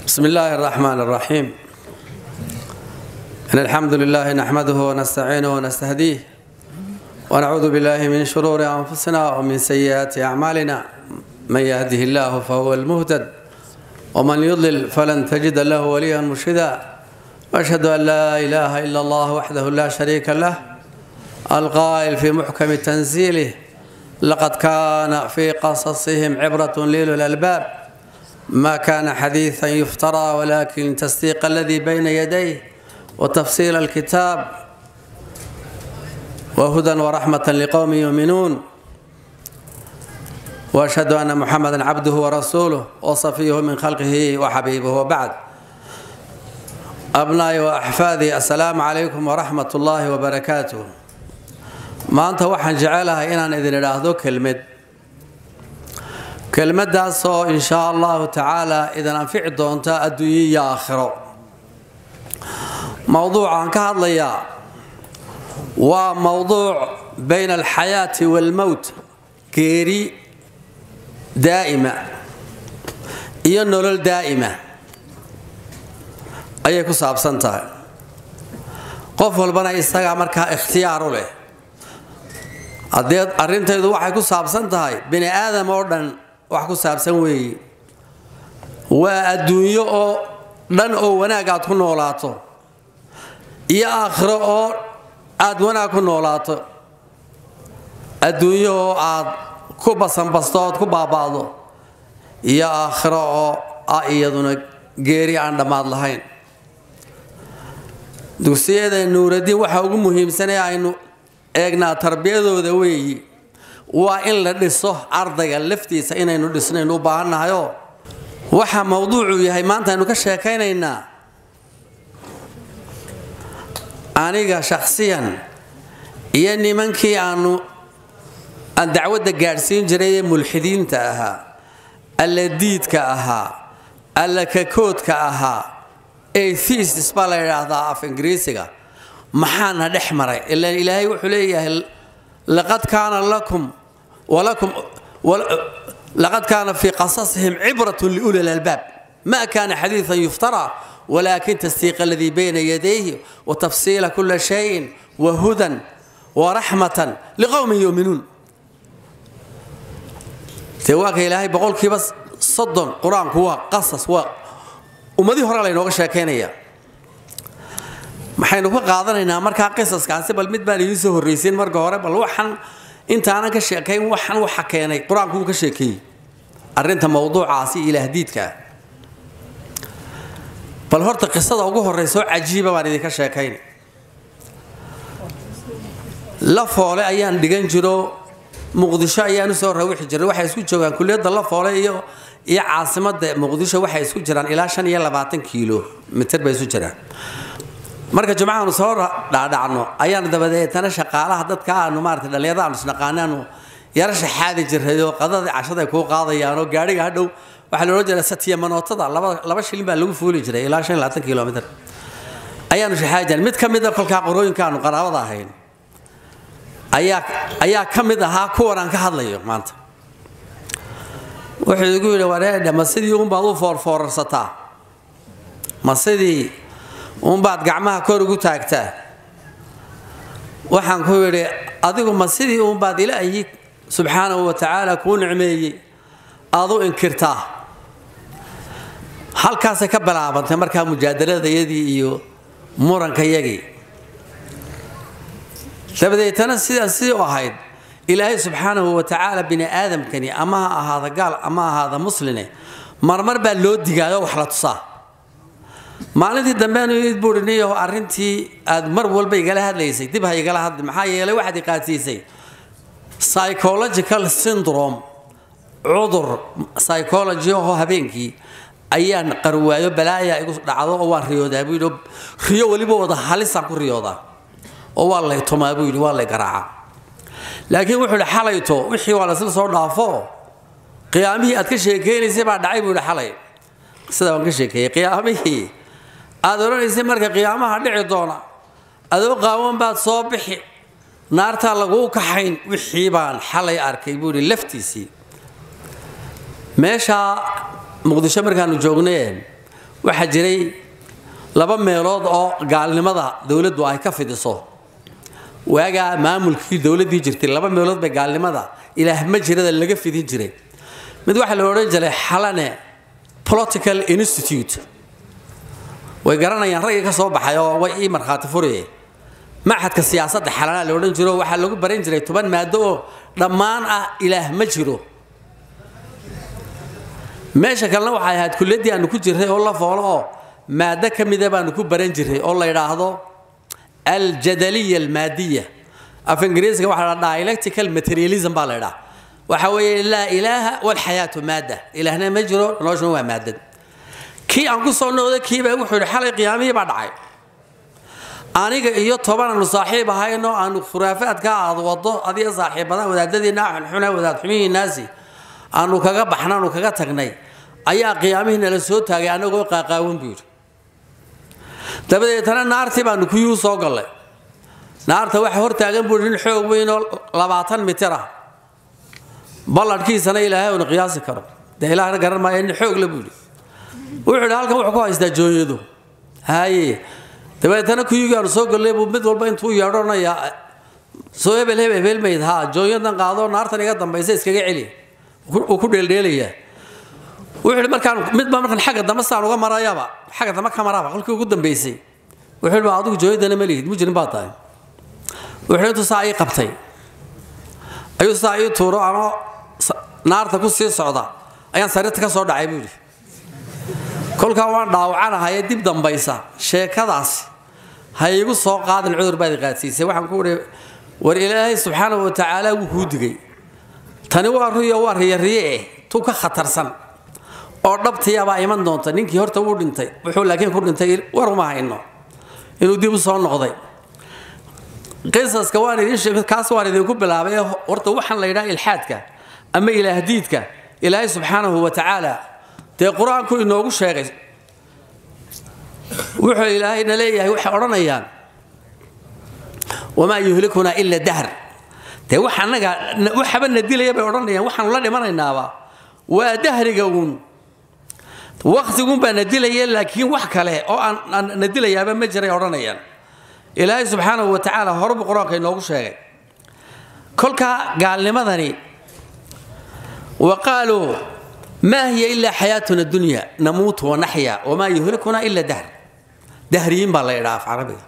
بسم الله الرحمن الرحيم إن الحمد لله نحمده ونستعينه ونستهديه ونعوذ بالله من شرور أنفسنا ومن سيئات أعمالنا من يهده الله فهو المهتد ومن يضلل فلن تجد له وليا مرشدا وأشهد أن لا إله إلا الله وحده لا شريك له القائل في محكم تنزيله لقد كان في قصصهم عبرة لأولي الألباب ما كان حديثا يفترى ولكن تصديق الذي بين يديه وتفصيل الكتاب وهدى ورحمة لقوم يؤمنون وأشهد أن محمدا عبده ورسوله وصفيه من خلقه وحبيبه وبعد أبنائي وأحفادي السلام عليكم ورحمة الله وبركاته maanta waxaan jecelahay inaan idin idhaahdo kelmad kelmadaasoo inshaa allahu tacaala idin anfici doonta adduunyo iyo aakhiro mowduucaan ka hadlayaa waa mowduuc bayna alxayaati waalmowt geeri daa'ima iyo nolol daa'ima ayay ku saabsan tahay qof walbana isagaa markaa ikhtiyaar u leh haddee arrintaydu waxay ku saabsan tahay bini aadam oo dhan wax ku saabsan weeye waa adduunyo oo dhan oo wanaag aad ku noolaato iyo aakhiro oo aad wanaag ku noolaato adduunyo oo aad ku basanbasto ood ku baaba'do iyo aakhiro oo ah iyaduna geeri aan dhammaad lahayn dugsiyada nuuradiin waxaa ugu muhiimsanee aynu eegnaa tarbiyadooda weeyi waa in la dhiso ardayga laftiisa inaynu dhisnaynu u baahannahayoo waxa mowduucu yahay maanta aynu ka sheekaynaynaa aniga shakhsiyan iyo nimankii aanu aan dacwadda gaadhsiin jiray ee mulxidiinta ahaa alla diidka ahaa alla kakoodka ahaa atheistis baa la yidhaahdaa af ingiriisiga maxaana dhex maray ila ilaahay wuxuu leeyahay laqad kaana lakum walakum laqad kaana fii qasasihim cibratun liuli lalbaab ma kaana xadiidan yuftara walakin tasdiiq aladii bayna yadayhi watafsiila kula shayin wahudan waraxmatan liqowmin yuminuun dee waa ka ilaahay boqolkiiba soddon qur-aanku waa qasas waa ummadii hore laynooga sheekaynaya maxaynu ka qaadanaynaa markaa qisaskaasi bal mid baan idiin soo horraysiin marka hore bal waxan intaanan ka sheekayn waxan waxa keenay qur-aanku uu ka sheekeeyey arrinta mowduucaasi ilaahdiidkaa bal horta qisada ugu horraysa oo cajiiba baan idinka sheekayn la foole ayaan dhigan jiro muqdisho ayaan usoo rawixi jiray waxay isku joogaan kuliyadda la foole iyo iyo caasimada muqdisho waxay isku jiraan ilaa shan iyo labaatan kiilo mitir bay isu jiraan marka jumcahaanu soo dhaadhacno ayaanu dabadeetana shaqaalaha dadka aanu maarata dhallinyarada aanu isnaqaanaanu yara shaxaadi jirayoo qadadii cashada ay kuu qaadayaanoo gaadhiga hadhow waxaa la odhan jiray satiya manootada laba shilin baa lagu fuuli jiray ilaa shan iyo labaatan kilomitr ayaanu shaxaadi jiray mid ka mida kolkaa qorooyinka aanu qaraabada ahayn ayaa ayaa ka mid ahaa kuwan aan ka hadlayo maanta wuxuu igu yidhi wareedhe ma sidii unbaad u foorfoorarsataa ma sidii uunbaad gacmaha kor ugu taagtaa waxaan ku yidhi adigu ma sidii uunbaad ilaahi subxaanahu wa tacaala kuu nicmeeyey aad u inkirtaa halkaasay ka bilaabantay markaa mujaadaladayadii iyo murankayagii dabadeetana sidaa sidii u ahayd ilaahay subxaanahu wa tacaala bini aadamkani ama ha ahaada gaal ama ahaada musline marmar baa loo digaayo wax la tusaa maalintii dambeanu id buui niyaho arrintii aad mar walba igala hadlaysay dib ha igala hadli maxaa yeelay waxaad iqaadsiisay psychological syndrome cudur psychology oo habeenkii ayaan qarwaayo balaaya igu dhacdo oo waan riyoodaa buu yidhi riyo weliba wada halisaan ku riyoodaa oo waa lay tumaa buu yidhi waa lay garaacaa laakiin wuxuu yidhi xalayto wixii waa laysla soo dhaafo qiyaamihii aad ka sheekeynaysay baa dhacay buu yidhi xalay sida waan ka sheekeeyey qiyaamihii aad odhanaysay marka qiyaamaha dhici doona adoo qaawan baad soo bixi naartaa laguu kaxayn wixii baan xalay arkay buu yidhi laftiisii meeshaa muqdisho markaanu joogneen waxaa jiray laba meelood oo gaalnimada dowladdu ay ka fidiso waagaa maamulkii dowladdii jirtay laba meelood bay gaalnimada ilaah ma jirada laga fidin jiray mid waxaa la odhan jiray xalane political institute way garanayaan raggii ka soo baxay oo way ii markhaati furaye maxadka siyaasadda xalanaa la odhan jiro waxaa lagu baran jiray toban maado oo dhammaan ah ilaah ma jiro meesha kalena waxay ahayd kulliyaddii aanu ku jirray oo la foolo oo maado ka mida baanu ku baran jirray oo la yidhaahdo aljadaliya almaadiya af ingiriisiga waxaa la dialectical materialism baa la yidhaha waxa weeye laa ilaaha walxayaatu maada ilaahna ma jiro noloshuna waa maadad kii aan ku soo noqday kiibaa wuxuu yidhi xalay qiyaamihii baa dhacay aniga iyo toban aanu saaxiib ahaynoo aanu khuraafaadka aad wado adiga saaxiibada wadaadadiina xunxuna wadaad xumihiinaasi aanu kaga baxna aanu kaga tagnay ayaa qiyaamihii nala soo taagay anagoo qaaqaawan buu yidhi dabadeetana naartii baanu kuyuu soo gallay naarta waxa hortaagan buu nin xoog weynoo labaatan mitir ah balladhkiisana ilaahay uuna qiyaasi karo dee ilaahna garan maayo nin xoog le buu yidhi wuxuu yidhi halkan wuxuu ku haystaa jooyadu haye dabeetana kuyugii aanu soo gallay buu mid walba intuu yeedhonaya soo hebel hebel hebelmayd haa jooyadan qaado naartan iga dambaysa iskaga celi uu ku dheeldheelayaa wuxuu yidhi markaan midba markan xagga dambe saan uga marayaba xagga dambe ka maraba kolkii ugu dambaysay wuxuu yidhi adigu jooyadana ma lihid mujrim baa tahay wuxuu yidhi intuu saa ii qabtay ayuu saa ii tuuro anoo naarta ku sii socda ayaan sariirta ka soo dhacay buu yidhi kolkaa waan dhaawacanahaye dib dambaysa sheekadaasi ha iigu soo qaadin cudur baad qaadsiisay waxaan ku idhi war ilaahay subxaanahu wa tacaala wuu kuu digay tani waa ruyo waa riyariye eh tu ka khatarsan oo dhabtiyabaa iman doonta ninkii horta wuu dhintay wuxuu laakiin ku dhintay war uma hayno inuu dib u soo noqday qisaska waan idin sheeg kaas waan idinku bilaabay horta waxaan la yidhaha ilxaadka ama ilaahdiidka ilaahay subxaanahu wa tacaala dee qur-aanku inoogu sheegay wuxuu ilaahayna leeyahay waxay odhanayaan wamaa yuhlikuna ila dahr dee wax annaga waxaba na dilaya bay odhanayaan waxaanu la dhimanaynaaba waa dahriga uun waktigun baa na dilaya laakiin wax kale oo aan na dilayaaba ma jiray odhanayaan ilaahay subxaanahu wa tacaala horebu qur-aanka inoogu sheegay kolkaa gaalnimadani wa qaaluu maa hiya ilaa xayaatuna dunya namuutu wanaxya wamaa yuhlikuna ila dahr dahriyiin baa la idhaa af carabiga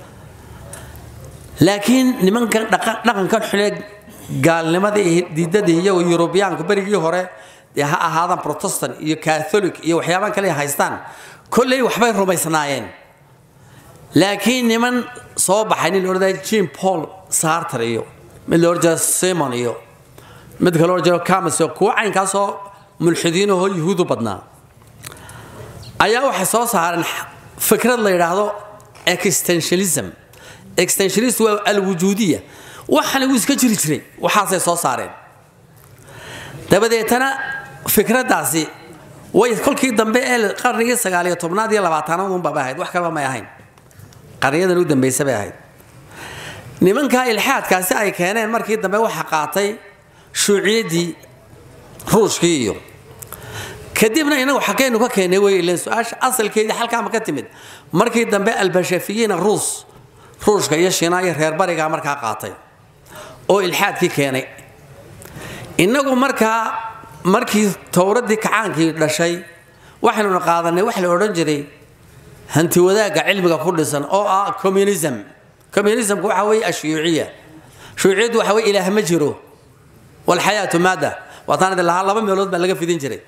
laakiin nimankan dhaqankan xune gaalnimada iyo diidadii iyo yurubiyaanku berigii hore dee ha ahaadaan protestant iyo catholic iyo waxyaabaan kale haystaan kolley waxbay rumaysnaayeen laakiin niman soo baxay nin odhanaya jim paul sarter iyo mid la odhan jira simon iyo mid kale odhan jira camus iyo kuwa caynkaasoo mulxidiinahoo yuhuudu badnaa ayaa waxay soo saareen fikrad la yidhaahdo extensionism extensionist waa alwujuudiya waxana wuu iska jiri jiray waxaasay soo saareen dabadeetana fikraddaasi way kolkii dambe ee qarnigii sagaaliyo tobnaad iyo labaatanaad unbaba ahayd wax kaleba may ahayn qarniyadan u dambaysa bay ahayd nimankaa ilxaadkaasi ay keeneen markii dambe waxa qaatay shuuciyaddii ruushkii iyo kadibna inagu xaggaynu ka keennay wey ileen su-aasha asalkeedii halkaama ka timid markii dambe albashafiyiina ruus ruushka iyo shiina iyo reer barigaa markaa qaatay oo ilxaadkii keenay innagu markaa markii towraddii kacaankii dhashay waxaynuna qaadanay wax la odhan jiray hanti wadaagga cilmiga ku dhisan oo ah communism communismku waxa weeye ashuyuuciya shuyuuciyaddu waxa weye ilaah ma jiro walxayaatu maada waataan idin lahaa laba meelood baa laga fidin jiray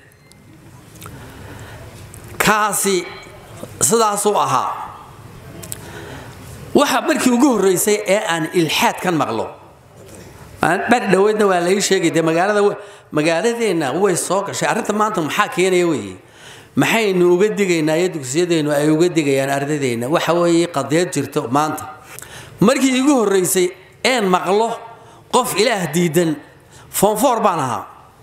kaasi sidaasuu ahaa waxa markii ugu horreysay ee aan ilxaad kan maqlo bari dhoweydna waa lai sheegay dee magaalada magaaladeenna way soo gashay arrinta maanta maxaa keenaya weeye maxaynu uga digaynaa iyo dugsiyadeennu ay uga digayaan ardadeenna waxa weeye qadiyad jirto maanta markii igu horreysay een maqlo qof ilaah diidan foonfoor baan ahaa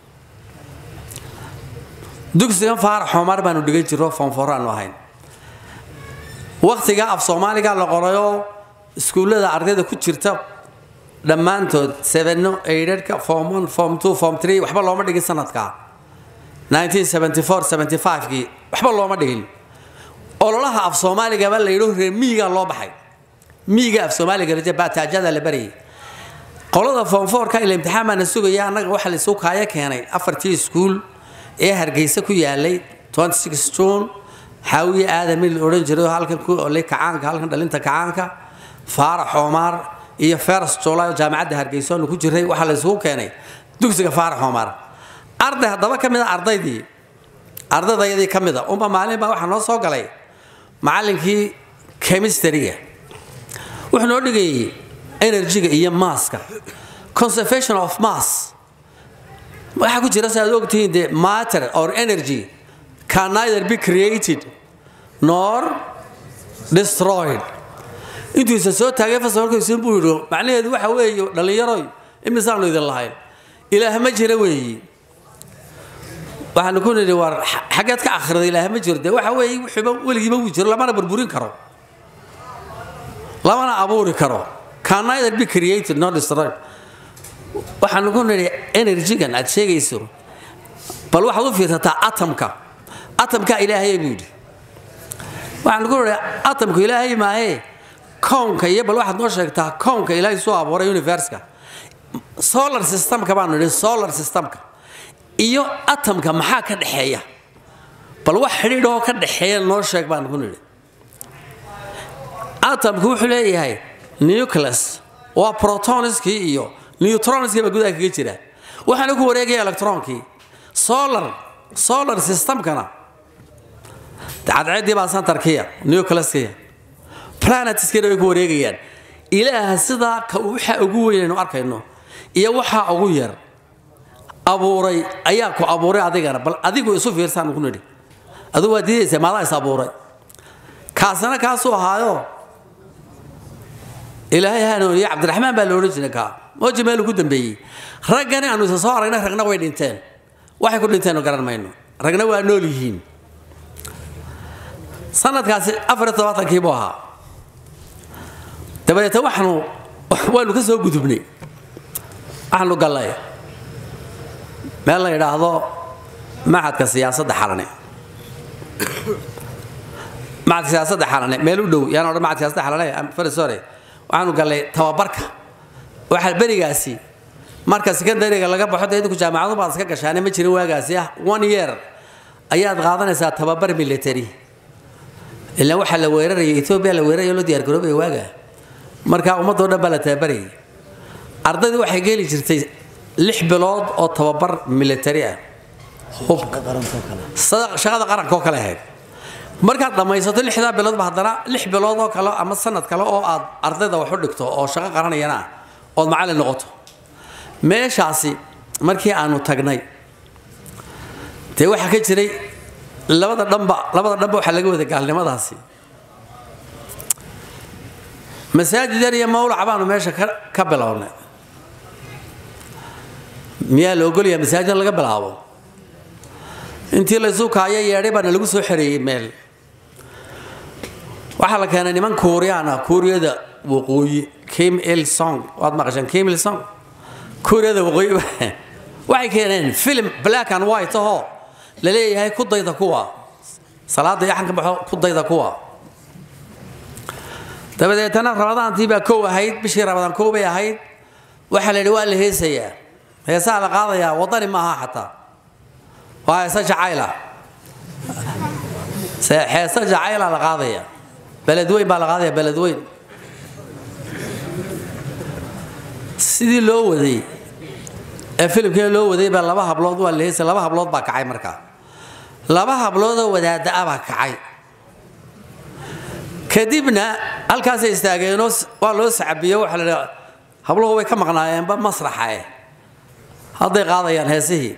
dugsigan faarax xomar baanu dhigan jiro foonfooraanu ahayn wakhtiga af soomaaliga la qorayoo iskuullada ardayda ku jirta dhammaantood seveno eidhadhka form one form two form three waxba looma dhigin sanadkaa 1974 75kii waxba looma dhigin ololaha af soomaaligaba la yidho reer miyigaa loo baxay miyiga af soomaaliga raje baataajada la barayay qolada foonfoorka ila imtixaan baana sugaya annaga waxaa la isu kaayo keenay afartii iskuul ee hargeysa ku yaalay june xaawiye aadami la odhan jiray oo halkan ku olay kacaanka halkan dhalinta kacaanka faarax oomaar iyo feras joolay oo jaamacadda hargeysa oonu ku jiray waxaa la isugu keenay dugsiga faarax oomaar arday haddaba ka mid a ardaydii ardaydayadii ka mid a unba maalin baa waxaa noo soo galay macallinkii chemistryga wuxuu noo dhigayay energyga iyo maaska conservation of mass waxaa ku jira si aad ogtihiin de matter or energy can neither be created nor destroyed intuusa soo taagay fasalkiisun buu yidhi macnaheedu waxa weeye dhallinyaroy imisaanu idin lahayn ilaah ma jira weeyi waxaanu ku nidhi war xaggeed ka akhriday ilaah ma jiro de waxa weeye wuxuuba weligiiba wuu jiro lamana burburin karo lamana abuuri karo can neither be created nor destroyed waxaanu ku nidhi energygan aad sheegayso bal waxaad u fiirsataa atomka atomka ilaahay buu yidhi waxaanu ku nidhi atomku ilaahay maahee kownka iyo bal waxaad noo sheegtaa kownka ilaahay soo abuuray universka solar systemka baanu nidhi solar systemka iyo atomka maxaa ka dhexeeya bal wax xidhiidhoo ka dhexeeya noo sheeg baanu ku nidhi atomku wuxuu leeyahay nucleus waa protoniskii iyo newtronskii baa gudaha kaga jira waxaana ku wareegaya electronkii solar solar systemkana cadceeddii baa santarkiya nucleuskiya planetskiina way ku wareegayaan ilaaha sidaa ka waxa ugu weynaynu arkayno iyo waxaa ugu yar abuuray ayaa ku abuuray adigana bal adigu isu fiirsaan ku nidhi adigu waa diidaysa maadaa is abuuray kaasina kaasuu ahaayo ilaahay hanuuniye cabdiraxmaan baa la odhan jiray kaa mooji meelu ku dambeeyey raggani aanu isa soo aragnay ragna way dhinteen waxay ku dhinteen garan mayno ragna waa nool yihiin sanadkaasi afar iyo tobaatankii buu ahaa dabadeeta waxaanu waanu ka soo gudubnay waxaanu gallay meel la yidhaahdo macadka siyaasadda xalane macadka siyaasadda xalane meel u dhow yaan odhan macadka siyaasadda xalane fari sore waxaanu gallay tababarka waxaa berigaasi marka secondariga laga baxo dee idinku jaamacadu baad iska gashaane ma jirin waagaasi ah one year ayaad qaadanaysaa tababar military ilaa waxaa la weeraraya etoobiya la weeraraya loo diyaar garoobaya waaga marka ummadoo dhan baa la tababarayay ardaydu waxay geli jirtay lix bilood oo tababar military ah shaqada qaranka oo kale ahayd markaad dhammaysato lixdaa biloodba haddana lix bilood oo kale ama sanad kale oo aad ardayda wax u dhigto oo shaqo qaranayana ah ood macallin noqoto meeshaasi markii aanu tagnay dee waxaa ka jiray labada dhanba labada dhanba waxaa laga wada gaalnimadaasi masaajid yar iyo mawlaca baanu meesha ka bilownay miyaa la ogolyaha masaajid laga bilaabo intii laysu kaayo yeedhay baana lagu soo xereeyey meel waxaa la keenay niman kuuriyaan ah kuuriyada waqooyi kim il song waad maqasheen kim il song kuuriyada waqooyi waxay keeneen film black and white ahoo la leeyahay ku dayda kuwa salaada yaxan ka baxo ku dayda kuwa dabadeetana ramadaantii baa kow ahayd bishii ramadaan kow bay ahayd waxaa la yidhi waa la heesayaa heesaa la qaadayaa wadani maaha xataa waa heese jacayla heese jacayla la qaadaya beledweyn baa la qaadaya beledweyn sidii loo waday ee filimkii loo waday baa laba hablood waa la heesay laba hablood baa kacay markaa laba habloodoo wadaada ah baa kacay kadibna halkaasay istaageenoo waa loo sacabiyo waxaa la dhaha habluhu way ka maqnaayeenba masraxa eh hadday qaadayaan heesihii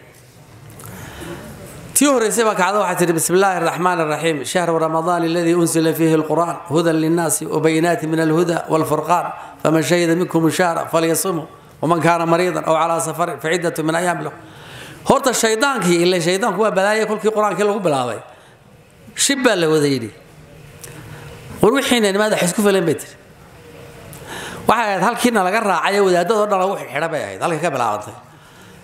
tii horreysay baa kacda waxay tihi bismi illaahi araxmaan araxiim shahru ramadaan aladii unsila fiihi alqur'aan hudan linnaasi wabayinaati min alhuda walfurqaan faman shahida minkum shahra falyasumhu waman kaana mariidan aw calaa safarin faciddatu min ayaam lahu horta shaydaankii ile shaydaanku waa balaaya kolkii qur-aankii lagu bilaabay shib baa la wada yidhi war wixiina nimaada xisku filan bay tiri waxay ahayd halkiina laga raacay wadaadadoo dhan lagu xidha bay ahayd halkay ka bilaabantay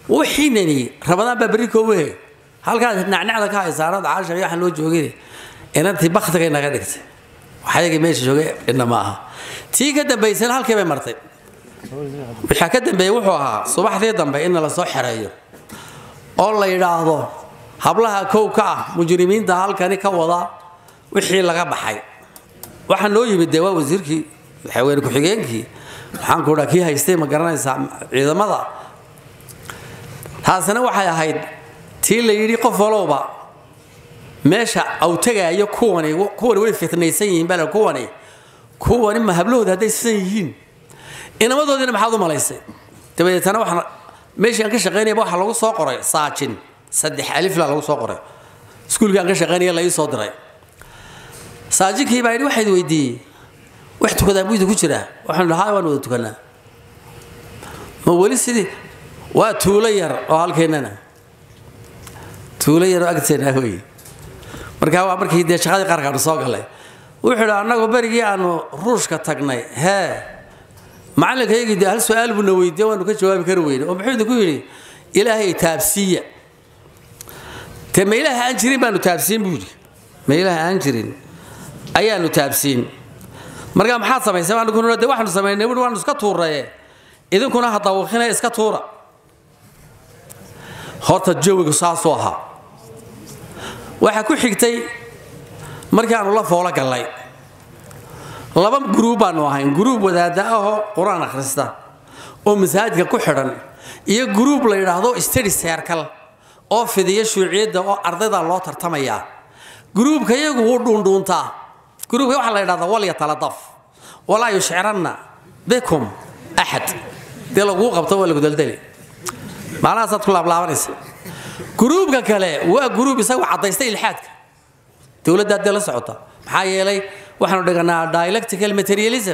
wixiinani ramadaan baa berri koowahe halkaas nacnacda ka haysaanad caashar iyo waxaan loo joogin inantii baktigay naga dhigtay waxayagii meesha joogay cidna ma aha tii ka dambaysana halkii bay martay waxaa ka dambeeyey wuxuu ahaa subaxdii dambe in la soo xereeyo oo la yidhaahdo hablaha kow ka ah mujrimiinta halkani ka wada wixii laga baxay waxaa noo yimid dee waa wasiirkii madaxweyne ku-xigeenkii waxaan ku dhaa kii haystay ma garanaysaa ciidamada taasina waxay ahayd tii la yidhi qof walowba meesha au tegaayo kuwani kuwani way fitnaysan yihiin baa kuwani kuwani ma hablahooda hadday sisan yihiin inamadoodiina maxaad u malaysay dabadeetana waxaan meeshii aan ka shaqaynayaba waxaa lagu soo qoray saajin saddex alifla lagu soo qoray iskuulkii aan ka shaqaynaya la ii soo diray saajinkii baa yidhi waxayd weydiiyey wax tukadaa buyda ku jira waxaan dhahaa waan wada tukanaa ma weli sidii waa tuulo yar oo halkeennana tuulo yar oo agteena wey markaa waa markii dee shaqadii qaarkaanu soo galay wuxuu idhi annagu berigii aanu ruushka tagnay hee macalinkaygii dee hal su-aal buuna weydiiye waanu ka jawaabi kari weyne oo muxuu idinku yidhi ilaahay taabsiiya te ma ilaaha aan jirin baanu taabsiin buu yidhi ma ilaaha aan jirin ayaanu taabsiin markaa maxaad samaysay aniguna de waxaanu samaynay wuhi waanu iska tuuraye idinkuna ha dawaqina iska tuura horta jawigu saasuu ahaa waxaa ku xigtay markii aanu la foolo gallay laba guruub baanu ahayn guruub wadaada ahoo qur-aan akhrista oo masaajidka ku xidhan iyo guruub la yidhaahdo stadi seerkal oo fidiya shuuciyadda oo ardayda loo tartamayaa guruubka iyagu wuu dhuundhuuntaa guruubka waxaa la yidhahdaa walya taladaf walaa yushciranna bikum axad dee laguu qabto waa lagu daldali maalahaasaad ku laablaabanaysa guruubka kale waa guruub isagu caddaysta ilxaadka dowladdaa dee la socota maxaa yeelay waxaanu dhiganaa dialectical materialism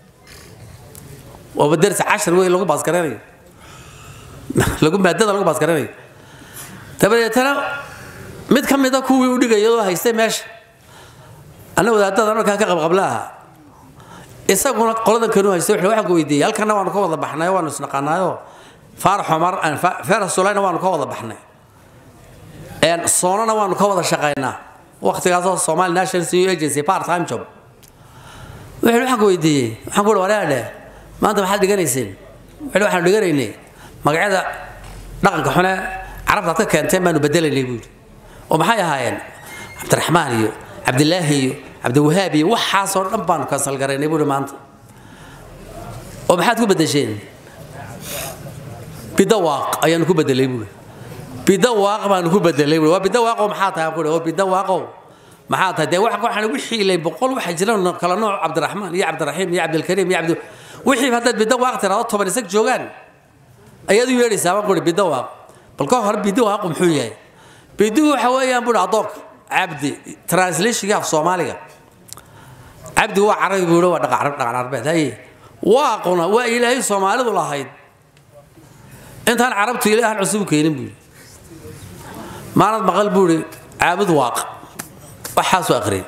waaba darsi cashar wey lagu baasgaranayo lagu maadada lagu baasgaranayo dabadeetana mid ka mida kuwii u dhigaya oo haystay meesha anna wadaadada markaa ka qabqablaaha isaguna qoladan kanu haystay wuxuu waxaan ku weydiiyey halkana waanu ka wada baxnay waanu isnaqaanaayo faarax cumar feras sulayna waanu ka wada baxnay soonana waanu ka wada shaqaynaa waqtigaasoo somali national senior agency part time job wuxuu waxaan ku weydiiyey waxaan ku uhi waraadhe maanta maxaad dhiganayseen wuxuu waxaanu dhiganaynay magacyada dhaqanka xune carabtaad ka keenteen baanu bedelaynay buu yidhi oo maxay ahaayeen cabdiraxmaan iyo cabdilaahi iyo cabdiwahaab iyo waxaasoo dhan baanu kansal garaynay buuhi maanta oo maxaad ku bedesheen bidawaaq ayaanu ku bedelay buuhi bidawaaq baanu ku bedelay buuhi waa bidawaaqow maxaa tahay ku oo bidawaaqow maxaa tahay dee waxaan wixii ilay boqol waxa jira kala nooc cabdiraxmaan iyo cabdiraxiim iyo cabdilkariim iyo cabdi wixii haddaad bidawaaq tiraado toban isag joogaan ayaad u yeedhaysaa baan kuhi bidawaaq bal ka hore bidawaaqu muxuu yahay biduhu waxa weeyaan buuhi adoonka cabdi translationkii af soomaaliga cabdi waa carabi buuhi waa dhaqan carbeed haye waaquna waa ilaahay soomaalidu lahayd intaan carabtu ilaahan cusub keenin buuhi maalad maqal buuhi caabud waaq waxaasuu akhriyay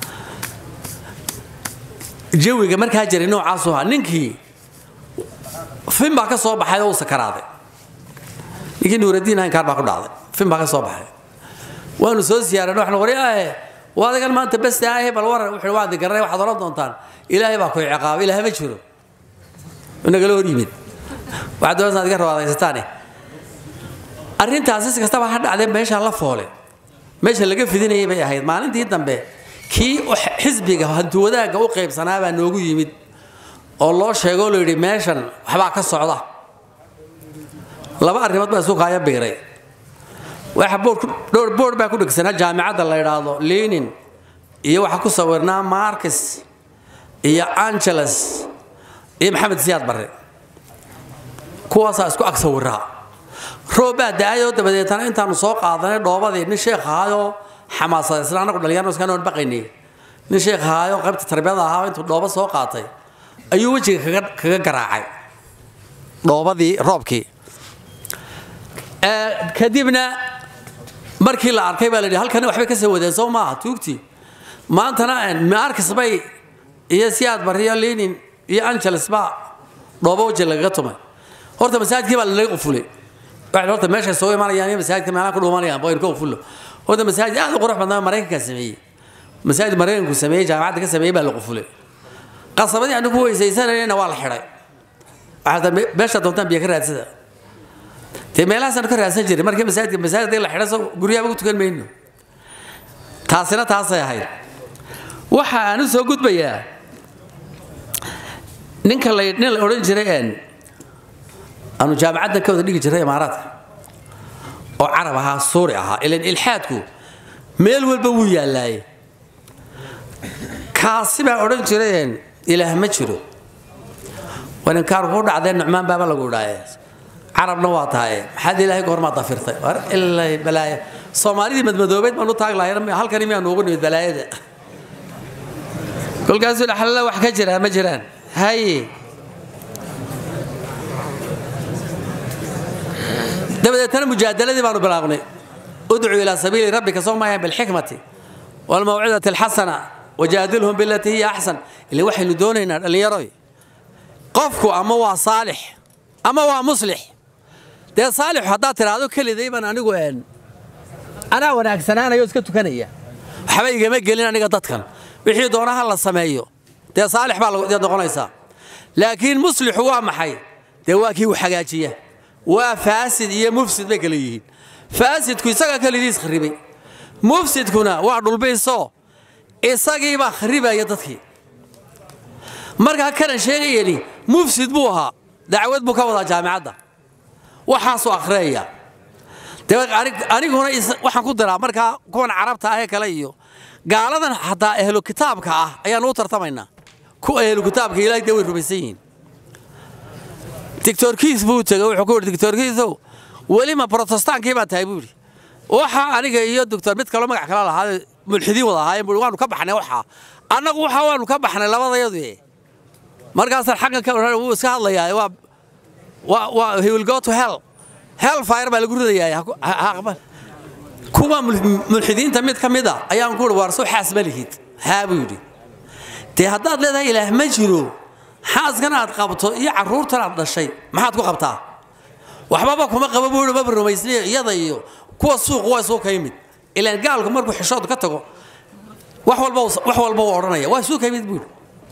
jawiga markaa jiray noocaasu ahaa ninkii fin baa ka soo baxay oo uu sakaraaday ninkii nuuraddiin ahayn kaar baa ku dhacday fin baa ka soo baxay waanu soo siyaaran waxnu qori ahe waa adagan maanta beste ahe bal waran wuxuu waadi garanay waxaad oran doontaan ilaahay baa ku ciqaabay ilaahay ma jiro nagala hor yimid waxaad doonaysaa ad iga rabaadaysataane arrintaasi si kastaba ha dhacdee meeshaa la foole meesha laga fidinayay bay ahayd maalintii dambe kii xisbiga hantiwadaagga u qaybsanaa baa noogu yimid oo loo sheegoo la yidhi meeshan waxbaa ka socda laba arrimood baa isu kaaya biiray waxa dhowr boord baa ku dhegsanaa jaamicadda la yidhaahdo lenin iyo waxaa ku sawirnaa marcus iyo angeles iyo maxamed siyaad barre kuwaasaa isku ag sawiraa roob baa da-ayoo dabadeetana intaanu soo qaadanay dhoobadii nin sheekh ahaayoo xamaasadaysan anagu dhalinyarno iskanoon baqaynay nin sheekh ahaayoo qaybta tarbiyada ahaa intuu dhoobo soo qaatay ayuu wejiga kaga garaacay dhoobadii roobkii kadibna markii la arkay baa la yidhi halkani waxbay ka soo wadeen soo maaha tuugtii maantana marcus bay iyo siyaad barriyo lenin iyo angeles baa dhoobo weji lagaga tumay horta masaajidkii baa lalaga qufulay waxay horta meeshay soo imanayaan iyo masaajidka meelaha ku dhuumanayaan baynu ka qufullo horta masaajid aad u qurux badnaa maraykankaa sameeyey masaajid maraykanku sameeyey jaamacadda ka sameeyey baa la qufulay qasabadii anu ku weysaysanayna waa la xidhay waxaa meesha doontaan biyo ka raadsada dee meelahaasaan ka raadsan jiray markii masaajidka masaajidka la xidhay soo guryaha ugu tukan mayno taasina taasay ahayd waxa aan u soo gudbayaa ninka la nin la odhan jiray een aanu jaamacadda ka wada dhigi jiray imaaraadka oo carab ahaa suuri ahaa ilan ilxaadku meel walba wuu yaallaaye kaasi baa odhan jireen ilaah ma jiro waninkaar kuu dhacdee nucmaan baaba lagu dhaaye carabna waa tahaye maxaad ilaahay goormaa dafirtay war ilay balaaya soomaalidii madmadoobeed baan u taag lahayn halkani miyaa noogu nimid balaayada kolkaasuu dhaxlala wax ka jiraa ma jiraan haye dabadeetana mujaadaladii baanu bilaabnay udcuu ilaa sabiili rabbika soo maayan bilxikmati waalmawcidati alxasana wajaadilhum bilatii hiya axsan ile waxaynu doonaynaa dhallinyaroy qofku ama waa saalix ama waa muslix dee saalixu haddaad tidhaahdo keliday baan anigu een anaa wanaagsanaanayo iska tukanaya waxba igama gelin aniga dadkan wixii doonaha la sameeyo dee saalix baa deed noqonaysaa laakiin muslixu waa maxay dee waa kii u hagaajiya waa faasid iyo mufsid bay kala yihiin faasidku isagaa kelidiis kharibay mufsidkuna waa dhulbiisoo isagiibaa kharibaya dadkii markaa kanan sheegayani mufsid buu ahaa dacwad buu ka wadaa jaamicadda waxaasuu akhriyaya aniguna waxaan ku diraa markaa kuwan carabta ahee kale iyo gaaladan xataa ehlu kitaabka ah ayaan u tartamaynaa kuwa ehlu kitaabka ilahay dee way rumaysan yihiin dictorkiis buu tegey wuxuu ku yidhi dictorkiisow welima protestaankii baa tahay buu yidhi waxa aniga iyo doctor mid kaloo magac kala lahaa mulxidiin wada ahaayeen buu waanu ka baxnay waxaa annagu waxa waanu ka baxnay labadayadu markaasaan xaggan ka wuu iska hadlayaa waa waa waa he will go to hell hell fire baa lagu ridayaa kuwa mulxidiinta mid ka mid a ayaan ku yidhi waar soo xaas ma lihid haa buu yidhi dee haddaad leedahay ilaah ma jiro xaaskan aad qabto iyo carruurtan aad dhashay maxaad ku qabtaa waxbaba kuma qabo buu yidhi maba rumaysnayo iyada iyo kuwa suuq waa suu ka yimid ilaan gaalku markuu xishood ka tago wax walba wax walba uu odhanaya waa suu ka yimid buu yidhi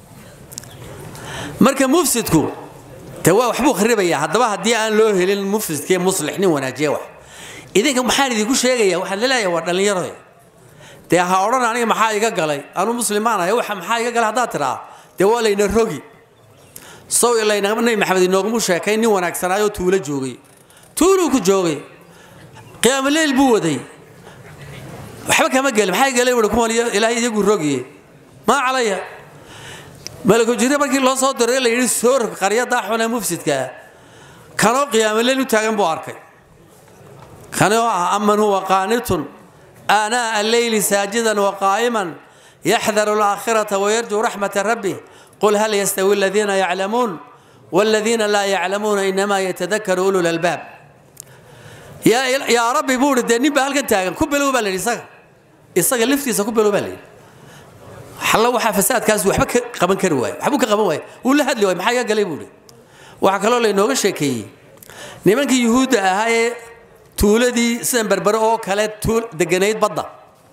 marka mufsidku de waa waxbuu kharibayaa haddaba haddii aan loo helin mufsidkee muslix nin wanaajiya wax idinka maxaan idinku sheegaya waxaan laleeyahay waa dhallinyaro dee ha odhan aniga maxaa iga galay anuu muslimaanahay waxa maxaa iga galay haddaad tidhaa dee waa layna rogi sow layna nabi maxamed inoogumu sheekay nin wanaagsanaayoo tuulo joogay tuuluu ku joogay qiyaamuleyl buu waday waxba kama gelin maxaa gelay wuhi kuwan ilaahay iyagu rogiye maa calaya malaku jire markii loo soo diray la yidhi soor qaryadaa xun ee mufsidkaa kanoo qiyaamuleyl u taagan buu arkay kanoo ah aman huwa qaanitun aanaa alleyli saajidan waqaa'iman yaxdaru alaakhirata wayarjuu raxmata rabbih qul hal yastawi aladiina yaclamuun والذين لا يعلمون إنما يتذكر أولو الألباب يا يا ربي بورد دني بهالكن تاغن كبلو بالي إساق إساق لفتيسا كبلو بالي حلا waxa fasaadkaas waxba ka qaban kari waay waxba ka qaban waay uu la hadli waay maxaa galay buuri waxa kale oo inooga sheekeeyay nimankii yuhuudda ahaa ee tuuladii sidan berbere oo kale tuul deganayd badda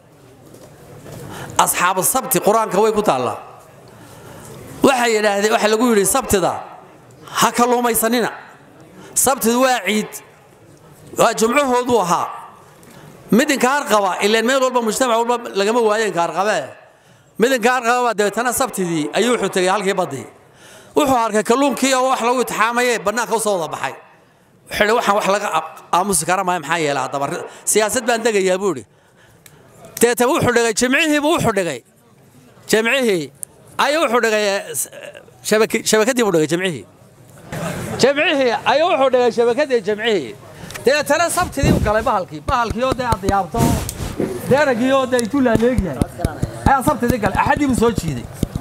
asxaabu sabti qur-aanka way ku taallaa waxay yidhaahdeen waxa lagu yidhi sabtida ha kalluumaysanina sabtidu waa ciid waa jumcahoodu ahaa mid inkaar qaba ilaan meel walba mujtamac walba lagama waayo inkaar qabee mid inkaar qaba baa dabeetana sabtidii ayuu wuxuu tegay halkii baddii wuxuu arkay kalluunkii oo wax lagu itixaamaye bannaanka u soo wada baxay wuxuu waxaan wax laga aamusi kara maayo maxaa yeela haddaba siyaasad baan degayaa buu idhi deetaba wuxuu dhigay jimcihiibuu wuxuu dhigay jimcihii ayuu wuxuu dhigay shabakadii buu dhigay jimcihii jimcihii ayuu wuxuu dhigay shabakadii jimcihii deetana sabtidii u galay bahalkii bahalkii oo dee aad yaabto deeragii oo dee intuu laaleegyahay ayaa sabtidii galay axadii buu soo jiiday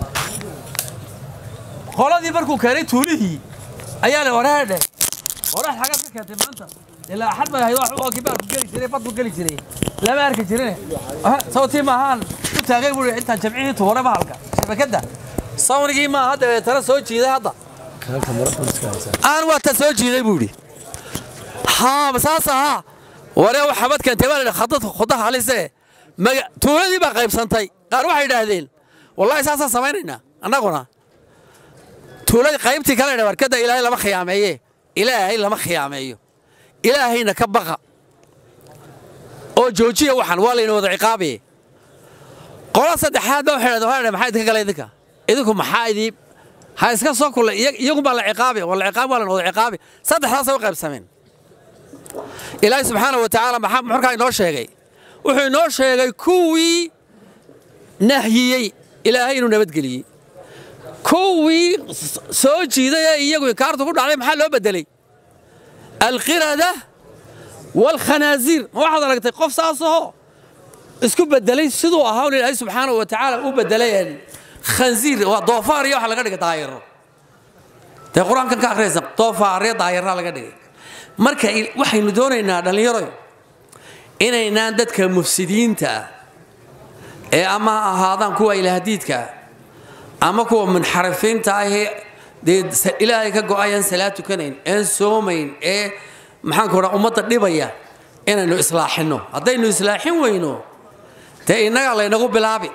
qoladii markuu keenay tuulihii ayaa la waraadhe warax xagaad ka keentay maanta ilaa axad bay ahayd oo kii baarku geli jiray badku geli jiray lama arki jirine sawtii maahaan u taagay buu intaan jamcihii tuuray bahalka shabakadda sawnigii maaha dabeetana soo jiiday hadda aan waata soo jiiday buu idhi haa saas ahaa waree waxa bad keentay baa la khadad khudaha halise tuuladii baa qaybsantay qaar waxay idhaahdeen wallahi saasaan samaynaynaa annaguna tuuladii qaybtii kale dha warkadda ilaahay lama khiyaameeye ilaahay lama khiyaameeyo ilaahayna ka baqa oo joojiya waxan waa layna wada ciqaabaye qola saddexaad baa waxay dhahdeen maxaa idinka gala idinka idinku maxaa idii ha iska soo kulla iyagunbaa la ciqaabi waa la ciqaabi waa la wada ciqaabi saddexdaasay u qaybsameen ilaahay subxaana wa tacaala maxaa markaa inoo sheegay wuxuu inoo sheegay kuwii nahyiyey ilaahay inuu nabadgeliyey kuwii soo jiiday ee iyagu inkaartu ku dhacday maxaa loo bedelay alqirada waalkhanaasiir ma waxaad aragtay qof saasoo isku bedelay siduu ahaa un ilaahay subxaana wa tacaala u bedelay khansiir waa doofaar iyo waxa laga dhigay daayiro dee qur-aankan ka akhriyaysa doofaaryo daayira laga dhigay marka waxaynu doonaynaa dhallinyaroy inaynaan dadka mufsidiinta ah ee ama ha ahaadaan kuwa ilaahdiidka ama kuwa munxarifiinta ahee dee ilaahay ka go'ayaan salaad tukanayn een soomayn ee maxaanku dhaa ummadda dhibaya inaynu islaaxinno haddaynu islaaxin weyno dee innagaa laynagu bilaabi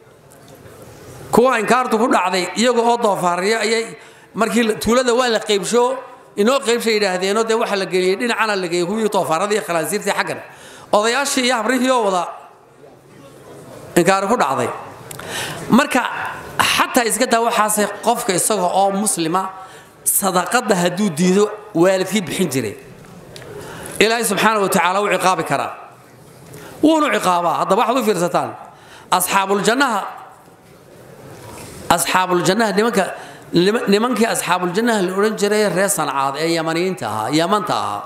kuwa inkaartu ku dhacday iyaga oo doofaariyo ayay markii tuulada waa la qaybsho inoo qaybsha yidhaahdeenoo dee waxaa la geliyey dhinacana la geeyey kuwii doofaarada iyo khalaasiirtii xaggan odayaashii iyo habrihii oo wada inkaari ku dhacday marka xataa iska daa waxaase qofka isaga oo muslima sadaqadda hadduu diido waalidkii bixin jiray ilaahay subxaana wa tacaala wuu ciqaabi karaa wuunu ciqaabaa haddaba waxaad u fiirsataan asxaabuljannaha asxaabuljannaha nimanka nimankii asxaabuljannaha la odhan jiray reer sancaad ee yamaniyiinta ahaa yamanta ahaa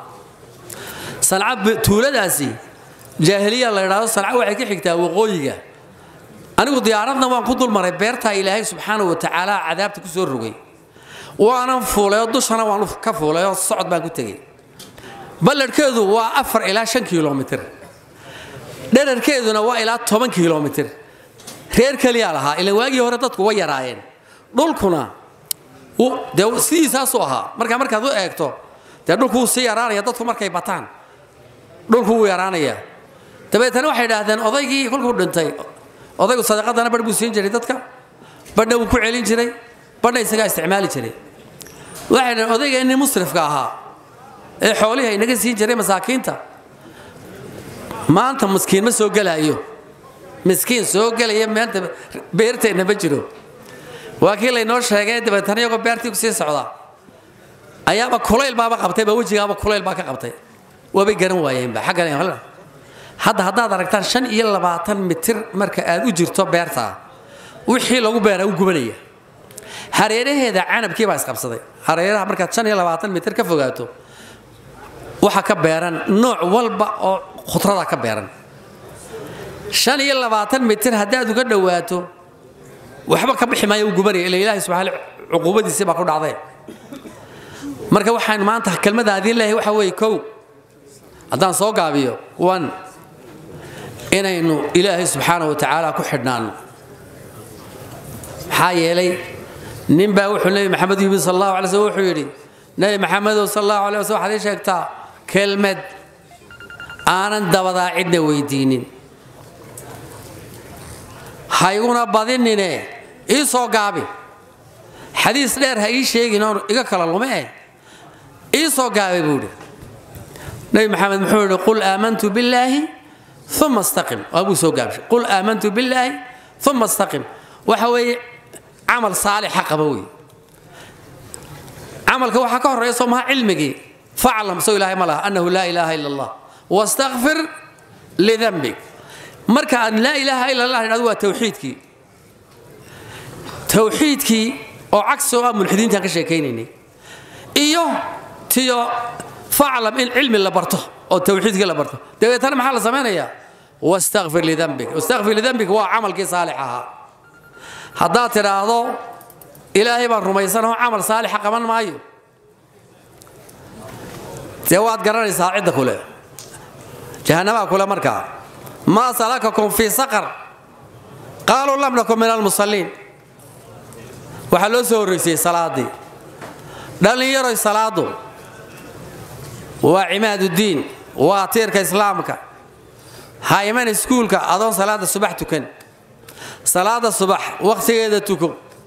sanca tuuladaasi jaahiliya la idhaahdo sanca waxay ka xigtaa waqooyiga anigu diyaaradna waan ku dulmaray beertaa ilaahay subxaana wa tacaala cadaabta ku soo rogay waanan fuulayoo dushana waan ka fuulayoo socod baan ku tegey balladhkeedu waa afar ilaa shan kilomitir dherarkeeduna waa ilaa toban kilomitir reer keliyaa lahaa ilan waagii hore dadku way yaraayeen dhulkuna dee sidiisaasuu ahaa markaa markaad u eegto dee dhulku wuu sii yaraanaya dadku markay bataan dhulku wuu yaraanaya dabeetana waxay idhaahdeen odaygii kolkuu dhintay odaygu sadaqadana badh buu siin jiray dadka badhna wuu ku celin jiray badhna isagaa isticmaali jiray waxay dhaheen odaygeenii musrifka ahaa ee xoolihii inaga siin jiray masaakiinta maanta miskiin ma soo gelaayo miskiin soo gelaya maanta beerteenna ma jiro waa kii laynoo sheegay dabeetana iyagoo beertii ku sii socda ayaaba kulayl baaba qabtayba wejigaaba kulayl baa ka qabtay waabay garan waayeenba xaggan hadda haddaad aragtaan shan iyo labaatan mitir marka aad u jirto beertaa wixii lagu beeraa u gubanaya hareeraheeda canabkii baa isqabsaday hareeraha markaad shan iyo labaatan mitir ka fogaato waxa ka beeran nooc walba oo khudrada ka beeran shan iyo labaatan mitir haddaad uga dhowaato waxba ka bixi maayo u gubanaya ila ilaahay subxaana cuquubadiisii baa ku dhacday marka waxaan maanta kelmadaadii leeyahay waxa weeye kow haddaan soo gaabiyo one inaynu ilaahay subxaana wa tacaala ku xidhnaano maxaa yeelay ninbaa wuxuu nebi maxamed yimi sal allahu alay slm wuxuu yidhi nebi maxamedow sal allahu alay waslm waxaad ii sheegtaa kelmed aanan dabadaa cidna weydiinin hayguna badinine ii soo gaabi xadiis dheer ha ii sheegin oon iga kala lume eh ii soo gaabay buu idhi nebi maxamed muxuu yidhi qul aamantu billaahi uma istaqim waa buu soo gaabshay qul aamantu billaahi uma istaqim waxa weeye camal saalixa qaba wey camalka waxaa ka horreeya soo maha cilmigii faclam soo ilaahay ma laha annahu laa ilaaha ila allah wastakfir lidanbik marka aan laa ilaaha ila allah idhahdo waa tawxiidkii tawxiidkii oo cagsi oo ah mulxidiintaan ka sheekaynaynay iyo tiyo faclam in cilmi la barto oo tawxiidkii la barto dabeetana maxaa la samaynayaa wastakfir lidanbik wastakfir lidanbik waa camalkii saalix ahaa haddaad tidhaahdo ilaahay baan rumaysanoo camal saalixa qaban maayo dee waad garanaysaa cidda kule jahannabaa kule markaa maa salakakum fii saqar qaaluu lam nakun min almusalliin waxaa loo soo horraysiyey salaaddii dhallinyaroy salaaddu waa cimaaduddiin waa tiirka islaamka ha iman iskuulka adoon salaadda subax tukan salaada subax wakhtigeeda tuko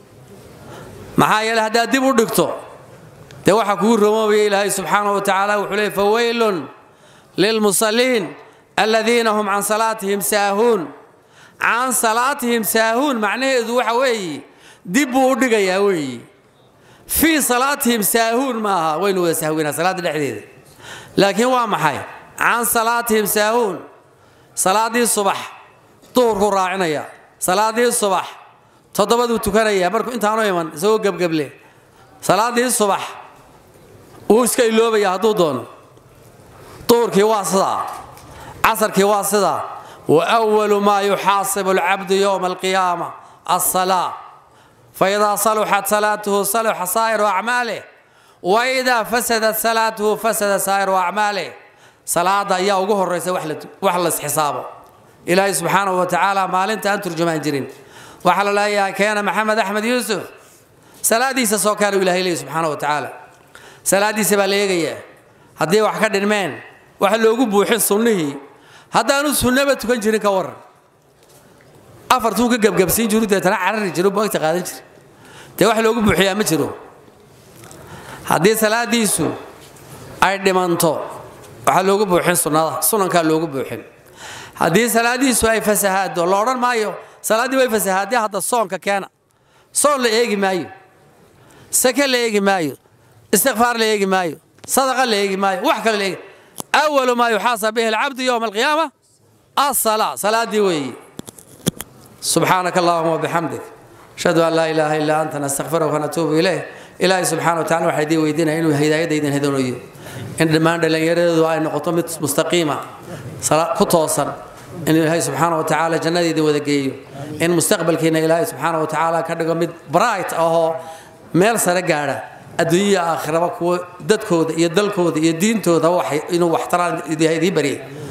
maxaa yeele haddaad dib u dhigto dee waxaa kugu romoobaya ilaahay subxaana wa tacaala wuxuu leey fawaylun lilmusalliin aladiina hum can salaatihim saahuun can salaatihim saahuun macnaheedu waxa weeye dib buu u dhigayaa weeye fii salaatihim saahuun maaha waynu wada sahwinaa salaadda dhexdeeda laakiin waa maxay can salaatihim saahuun salaaddii subax duhurkuu raacinaya salaaddii subax toddobaduu tukanaya markuu intaanu iman isagoo gebgeble salaaddii subax wuu iska iloobaya hadduu doono duhurkii waa sidaa casarkii waa sidaa wa walu maa yuxaasibu alcabdu yowma alqiyaama alsalaa faidaa saluxat salaatuhu saluxa saa'iru acmaalih wa idaa fasadat salaatuhu fasada saa'iru acmaalih salaada ayaa ugu horaysa wax laisxisaabo ilaahay subxaanahu wa tacaala maalinta aan turjumaan jirin waxaa la leeyahay keena maxamed axmed yuusuf salaadiisa soo kaanu ilahay leey subxaana wa tacaala salaadiisa baa la eegayaa haddii wax ka dhinmeen waxa loogu buuxin sunnihii haddaanu sunnaba tukan jirin ka waran afartuu ka gebgabsiin jiru deetana carari jiro buagta qaadan jira dee wax loogu buuxiyaa ma jiro haddii salaadiisu ay dhimanto waxaa loogu buuxin sunnada sunankaa loogu buuxin haddii salaadiisu ay fasahaado la odhan maayo salaaddii way fasahaadee hadda soonka keena soon la eegi maayo sake la eegi maayo istikfaar la eegi maayo sadaqa la eegi maayo wax kale la eegi awalu maa yuxaasab bihi alcabdu yowma alqiyaama asala salaaddii weeye subxaanaka allahuma wabixamdik ashhadu an laa ilaaha illaa anta nastakfiruka wanatuubu ilayh ilaahay subxana wa tacala waxaa idiin weydiinaya inuu hidaayadda idin hadooniyo in dhammaan dhallinyaradeedu ay noqoto mid mustaqiima ku toosan in ilaahay subxaana wa tacaala jannada idin wada geeyo in mustaqbalkiina ilaahay subxaana wa tacaala ka dhigo mid bright ahoo meel sare gaadha adduunyaya aakhiraba kuwa dadkooda iyo dalkooda iyo diintooda inuu waxtaraan idiin baryay